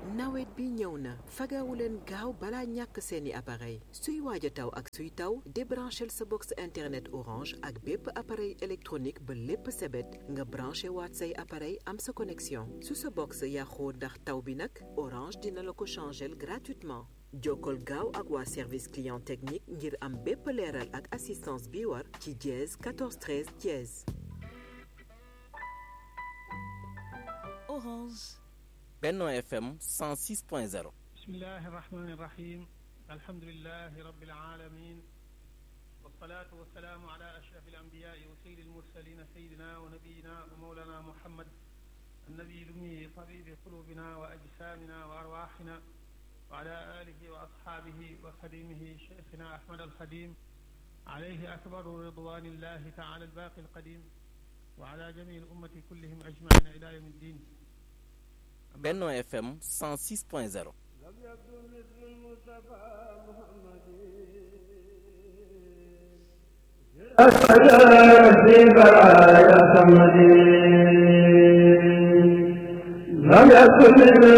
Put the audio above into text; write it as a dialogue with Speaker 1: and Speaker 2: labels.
Speaker 1: nawet bi ñëw na fagawu leen gaaw balaa ñàkk seeni appareil suy waaj a taw ak suy taw débranchel sa box internet orange ak bépp appareil électronique ba lépp sebet nga branché waat say appareil am sa connexion su sa box yàqoo ndax taw bi nag orange dina la ko changel gratuitement jokkol gaaw ak waa service client technique ngir am bépp leeral ak assistance bi war ci dièse 14 13 dièse
Speaker 2: Orange.
Speaker 3: Benno FM 106.0
Speaker 4: bismillahi irrahmani irrahim alhamdulilahi rabbil alamin wassalatu wassalaamu ala ashraf alambiyai wa sayyidi almursalin sayidina wa nabiyina wa mawlana muhammad annabi lumi tabibi qulubina wa ajsamina wa arwahina wa ala alihi wa ashabihi wa khadimihi cheikhina ahmad alkhadim alayhi akbaru ridwanillahi taala albaqi alqadim wa ala jami alummati kullihim ajmaina ila yawmi ddin
Speaker 3: Benno FM 106.0
Speaker 5: لم يكن